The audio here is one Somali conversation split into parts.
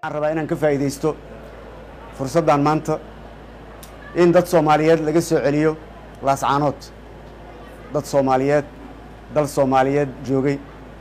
waxaan rabaa inaan ka faa'iidaysto fursaddan maanta in dad soomaaliyeed laga soo celiyo laascaanood dad soomaaliyeed dal soomaaliyeed joogay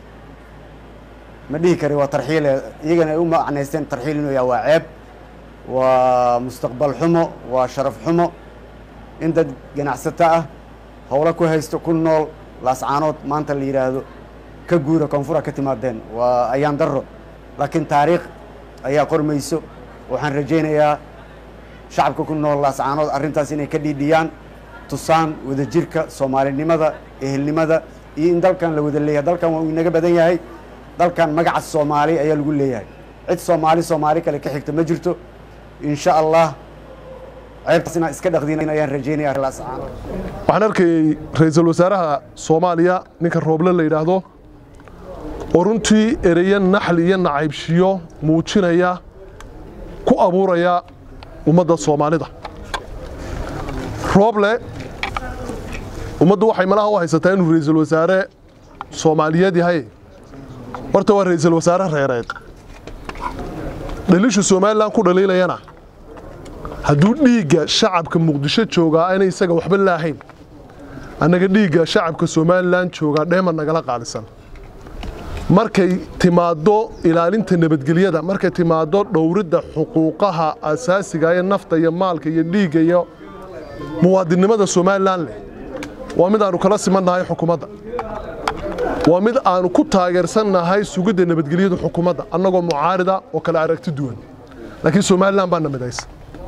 ma dhihi kari waa tarxiile iyagana ay u macnaysteen tarxiil inuu yaha waa ceeb waa mustaqbal xumo waa sharaf xumo in dad ganacsato ah howlo ku haysto ku nool laascaanood maanta la yidhaahdo ka guura koonfura ka timaadeen waa ayaan darro laakiin taariikh ayaa qormayso waxaan rajaynayaa shacabka ku nool laascaanood arrintaas inay ka dhiidhiyaan tusaan wadajirka soomaalinimada ehelnimada iyo in dalkan la wada leeyahay dalkan waa uu inaga badan yahay dalkan magaca soomaali ayaa lagu leeyahay cid soomaali soomaali kale ka xigta ma jirto insha allah ceebtaas inaan iska dhaqdin ayaan rajaynaya laascaanood waxaan arkayey ra-iisul wasaaraha soomaaliya ninka rooble la yidhaahdo oo runtii ereyo naxli iyo nacaybshiyo muujinaya ku abuuraya ummadda soomaalida rooble ummaddu waxay malaha u haysataa inuu ra'iisul wasaare soomaaliyeed yahay horta waa ra'iisul wasaare reereed dhaliishu somalilan ku dhaliilayana hadduu dhiigga shacabka muqdisho joogaa aanay isaga waxba laahayn annaga dhiigga shacabka somalilan joogaa dheema nagala qaalisan markay timaaddo ilaalinta nabadgelyada markay timaaddo dhowridda xuquuqaha asaasiga ee nafta iyo maalka iyo dhiigga iyo muwaadinnimada somalilan leh waa mid aanu kala simannahay xukuumadda waa mid aanu ku taageersannahay sugidda nabadgelyada xukuumadda annagoo mucaarida oo kale aragti duwan laakiin somalilan baa na midaysa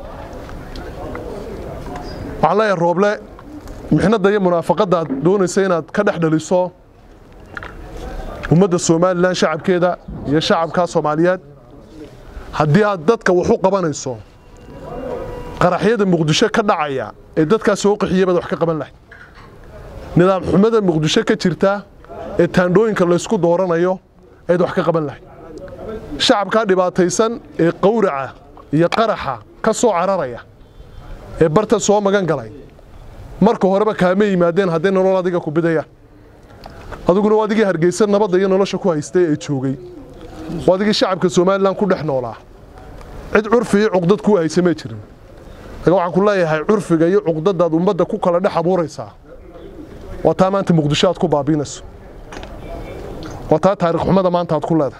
waxaan leeyahay rooble mixnadda iyo munaafaqadda aad doonaysa inaad ka dhex dhaliso ummadda somalilan shacabkeeda iyo shacabka soomaaliyeed haddii aad dadka wax u qabanayso qaraxyada muqdisho ka dhacaya ee dadkaas soo qaxiyey baad wax ka qaban lahayd nidaam xumada muqdisho ka jirta ee taandhooyinka laysku dooranayo ayaad wax ka qaban lahayd shacabkaa dhibaataysan ee qawraca iyo qaraxa ka soo cararaya ee barta soo magan galay marka horeba kaama yimaadeen hadday nolol adiga ku bidayaan adiguna waa adigii hargeysa nabadda iyo nolosha ku haystay ee joogay waa adigii shacabka somalilan ku dhex noolaa cid curfi iyo cuqdad ku haysa may jirin laga waxaan ku leeyahay curfiga iyo cuqdadaad ummadda ku kala dhex abuuraysaa waa taa maanta muqdisho aad ku baabiinayso waa taa taariikh xumada maanta aad ku leedahay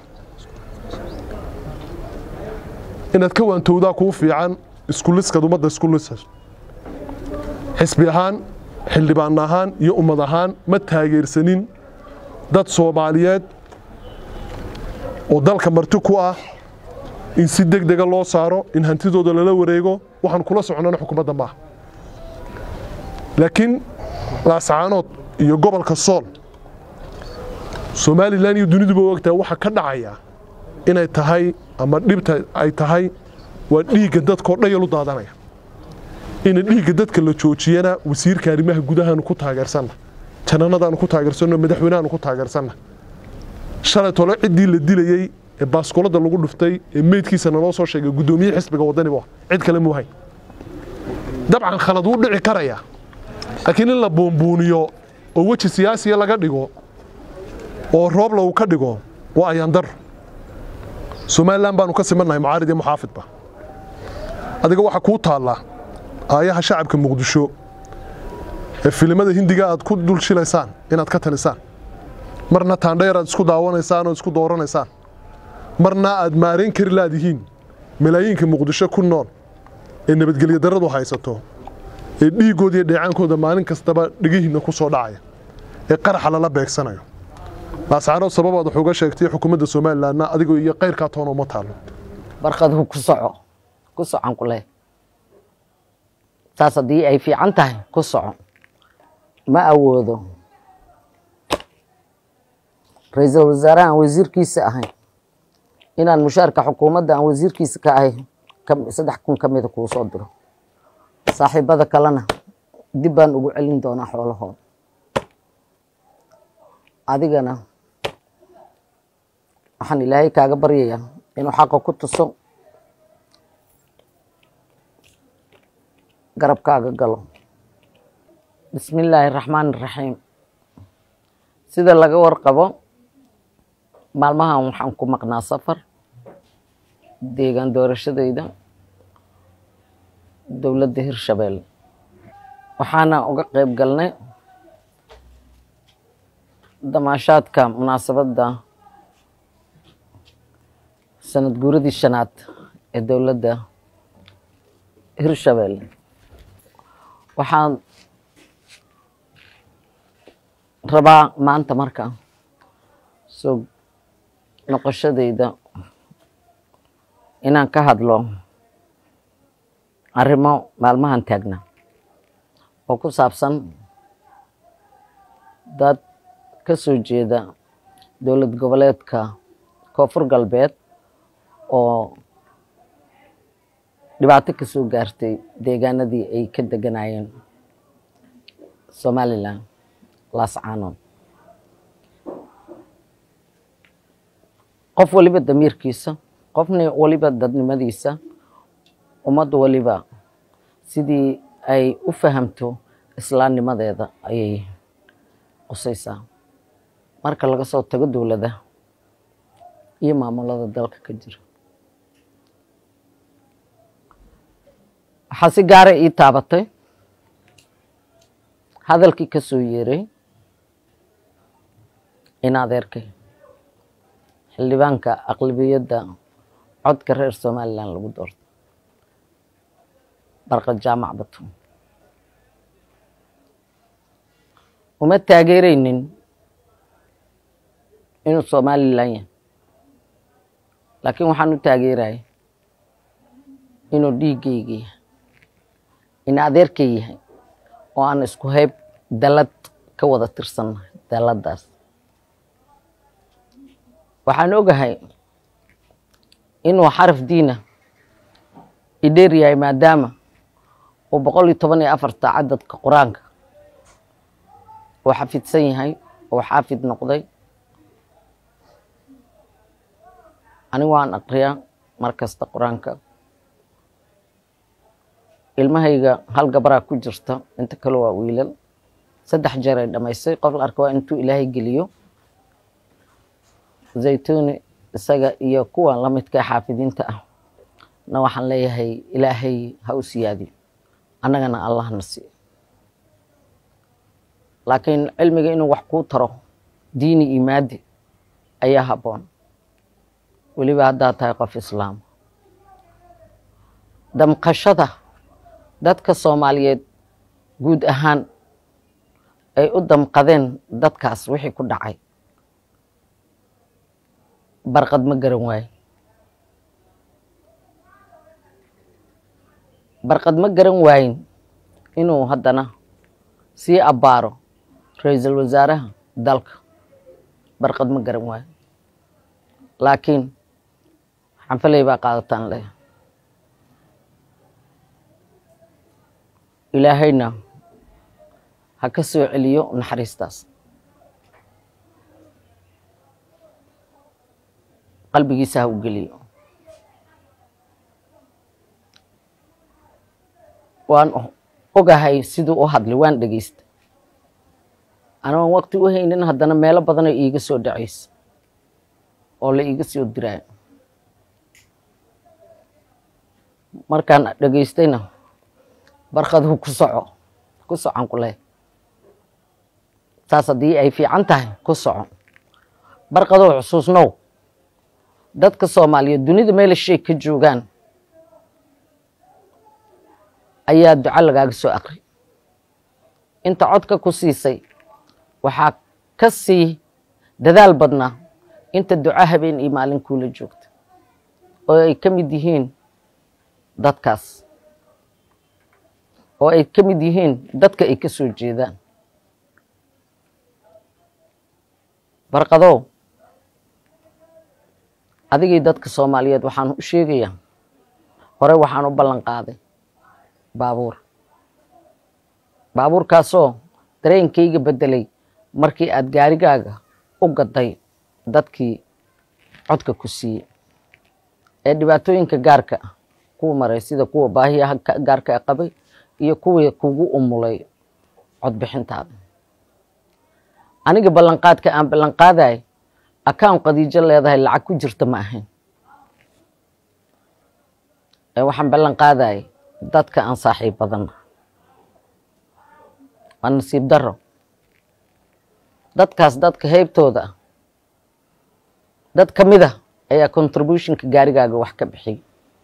inaad ka waantowdaa kuu fiican iskuliskaad ummadda isku lisayso xisbi ahaan xildhibaan ahaan iyo ummad ahaan ma taageersanin dad soomaaliyeed oo dalka marti ku ah in si deg dega loo saaro in hantidooda lala wareego waxaan kula soconnana xukuumadda maaha laakiin laascaanood iyo gobolka sool somalilan iyo duniduba ogtahay waxa ka dhacaya inay tahay ama dhibta ay tahay waa dhiigga dadkao dhayalu daadanaya ina dhiigga dadka la joojiyana wasiirka arrimaha gudahaanu ku taageersanna jananadaanu ku taageersanno madaxweynahaanu ku taageersanna shalay tole ciddii la dilayey ee baaskuladda lagu dhuftay ee meydkiisa naloo soo sheegay guddoomiye xisbiga waddani bu cid kale muu hayn dabcan khalad wuu dhici karaya laakiin in la buunbuuniyo oo weji siyaasiya laga dhigo oo roobla uu ka dhigo waa ayaandar somalilan baanu ka simannahay mucaarid iyo muxaafidba adiga waxaa kuu taallaa aayaha shacabka muqdisho ee filimada hindiga aad ku dul shilaysaan inaad ka talisaan marna taandheer aad isku daawanaysaan oo isku dooranaysaan marna aad maarayn kari laadihiin malaayiinka muqdisho ku nool ee nabadgelyo darradu haysato ee dhiiggooda iyo dheecaankooda maalin kastaba dhigihiinna ku soo dhacaya ee qaraxa lala beegsanayo laascaanood sababaad wax uga sheegtay xukuumadda somalilanna adigoo iyo kayrkaa toona uma taallo barkadu ku soco ku socon ku leh saas haddii ay fiican tahay ku soco ma awoodo ra-iisul wasaare aan wasiirkiisa ahayn inaan mushaarka xukuumadda aan wasiirkiisa ka ahay saddex kun ka mida kuu soo diro saaxiibada kalena dib baan ugu celin doonaa xoolahooda adigana waxaan ilaahay kaaga baryayaa inuu xaqa ku tuso garabkaaga galo bismi illaahi raxmaan iraxiim sida laga warqabo maalmahan waxaan ku maqnaa safar deegaan doorashadayda dowladda hirshabeelle waxaana uga qeyb galnay damaashaadka munaasabadda sanad guuradii shanaad ee dowladda hirshabeelle waxaan rabaa maanta marka soo noqoshadayda inaan ka hadlo arrimo maalmahan taagna oo ku saabsan dad ka soo jeeda dowlad goboleedka koonfur galbeed oo dhibaato ka soo gaartay deegaanadii ay ka deganayeen somalilan laascaanood qof waliba damiirkiisa qofna waliba dadnimadiisa ummad waliba sidii ay u fahamto islaamnimadeeda ayay qusaysaa marka laga soo tago dowladda iyo maamulada dalka ka jira waxaa si gaara ii taabatay hadalkii ka soo yeeray in adeerkay xildhibaanka aqlabiyadda codka reer somalilan lagu doorto barqad jaamac batuun uma taageereynin inuu somalilan yahay laakiin waxaan u taageeraya inuu dhiiggayga yahay in adeerkay yahay oo aan isku hayb dalad ka wada tirsannahay daladaas waxaan ogahay inuu xaraf diina idheer yahay maadaama uu boqol iyo toban iyo afarta cadadka qur-aanka uu xafidsan yahay uu xaafid noqday anigu waan aqriyaa mar kasta qur-aanka ilmahayga hal gabaraa ku jirta inta kale waa wiilal saddex jeer ay dhamaysay qof la arka waa intuu ilaahay geliyo zaytuni isaga iyo kuwa lamidka xaafidiinta ah na waxaan leeyahay ilaahay ha u siyaadiyo annagana allah na siiyo laakiin cilmiga inuu wax kuu taro diini iyo maadi ayaa habboon weliba haddaad tahay qof islaama damqashada dadka soomaaliyeed guud ahaan ay u damqadeen dadkaas wixii ku dhacay barqad ma garan waaye barqad ma garan waayin inuu haddana sii abbaaro ra-iisul wasaaraha dalka barqad ma garan waayo laakiin xanfaley baa qaadataan leh ilaahayna ha ka soo celiyo naxariistaas qalbigiisa ha u geliyo waan ogahay siduu u hadlay waan dhegeysta anoon waqti u haynin haddana meelo badanoo iiga soo dhacaysa oo la iiga soo diraayo markaan dhegeystayna barkaduu ku soco ku socon ku leh saas haddii ay fiican tahay ku soco barkadoo xusuusnow dadka soomaaliyeed dunida meela shay ka joogaan ayaa duco lagaaga soo aqri inta codka ku siisay waxaa ka sii dadaal badnaa inta duco habeen iyo maalin kuula joogta oo ay ka mid yihiin dadkaas oo ay ka mid yihiin dadka ay ka soo jeedaan barqadow adigii dadka soomaaliyeed waxaan u sheegayaa hore waxaan u ballan qaaday baabuur baabuurkaasoo dareenkayga beddelay markii aad gaarigaaga u gaday dadkii codka ku siiyey ee dhibaatooyinka gaarka ah kuwa maray sida kuwa baahiyaha gaarka qabay iyo kuwii kugu umulay codbixintaada aniga ballanqaadka aan ballanqaadayo akaan qadiijo leedahay lacag ku jirta ma ahayn ee waxaan ballan qaadayay dadka aan saaxiib badanna waa nasiib daro dadkaas dadka heybtooda ah dad ka mid a ayaa contributionka gaarigaaga wax ka bixiyay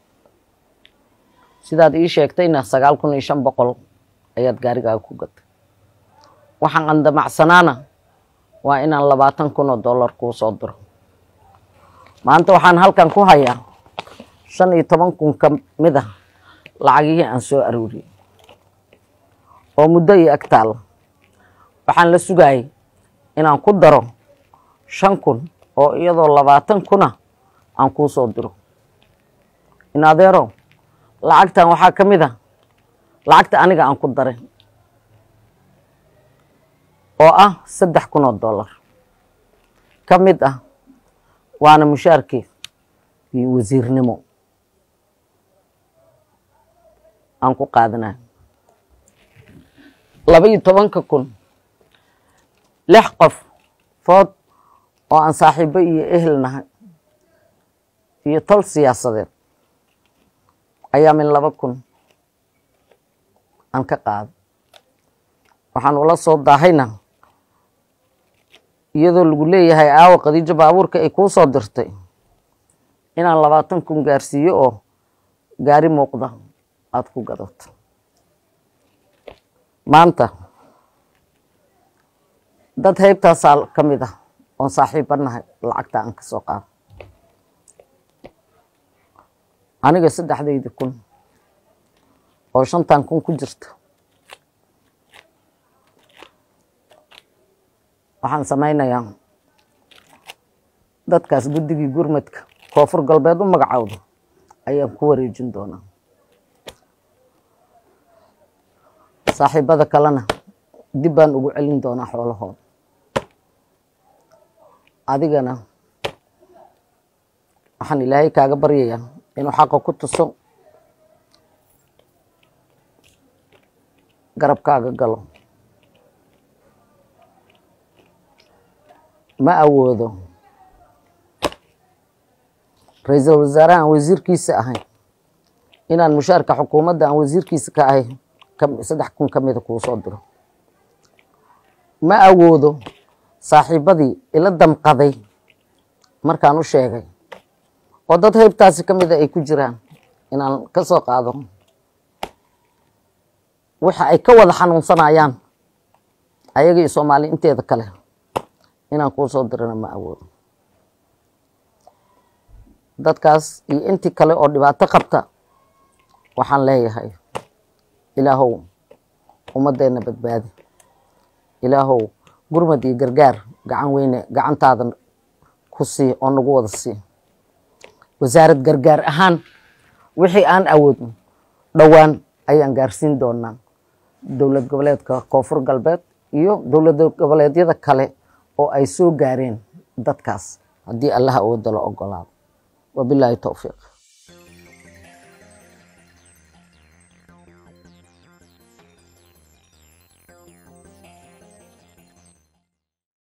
sidaad ii sheegtayna sagaal kun iyo shan boqol ayaad gaarigaaga ku gatay waxaan andamacsanaana waa inaan labaatan kun oo dollar kuu soo diro maanta waxaan halkan ku hayaa shan iyo toban kun ka mid a lacagihii aan soo arooriyey oo muddo iyo ag taalla waxaan la sugayay inaan ku daro shan kun oo iyadoo labaatan kuna aan kuu soo diro in adeero lacagtan waxaa ka mid a lacagta aniga aan ku daray oo ah saddex kun oo dollar ka mid ah waana mushaarkii iyo wasiirnimo aan ku qaadanayo laba iyo tobanka kun lix qof food oo aan saaxiibo iyo ehel nahay iyo tol siyaasadeed ayaa min laba kun aan ka qaaday waxaan ula soo daahayna iyadoo lagu leeyahay aawa khadiijo baabuurka ay kuu soo dirtay inaan labaatan kun gaarsiiyo oo gaari muuqda aada ku gadato maanta dad heybtaasaa ka mid ah oon saaxiiba nahay lacagta aan ka soo qaado aniga saddexdaydi kun oo shantan kun ku jirta waxaan samaynayaa dadkaas guddigii gurmadka koonfur galbeed u magacowda ayaan ku wareejin doonaa saaxiibada kalena dib baan ugu celin doonaa xoolahooda adigana waxaan ilaahay kaaga baryayaa inuu xaqa ku tuso garabkaaga galo ma awoodo ra-iisul wasaare aan wasiirkiisa ahay inaan mushaarka xukuumadda aan wasiirkiisa ka ahay saddex kun ka mida kuu soo diro ma awoodo saaxiibadii ila damqaday markaan u sheegay oo dad heybtaasi ka mida ay ku jiraan inaan ka soo qaado waxa ay ka wada xanuunsanayaan ayaga iyo soomaali inteeda kale inaan kuu soo dirana ma awoodo dadkaas iyo intii kale oo dhibaato qabta waxaan leeyahay ilaahow ummadeenna badbaadi ilaahow gurmad iyo gargaar gacan weyne gacantaada ku sii oo nagu wada sii wasaarad gargaar ahaan wixii aan awoodno dhowaan ayaan gaarsiin doonaa dowlad goboleedka koonfur galbeed iyo dowlad goboleedyada kale oo ay soo gaareen dadkaas haddii allaha awooda la ogolaado wabilaahi towfiiq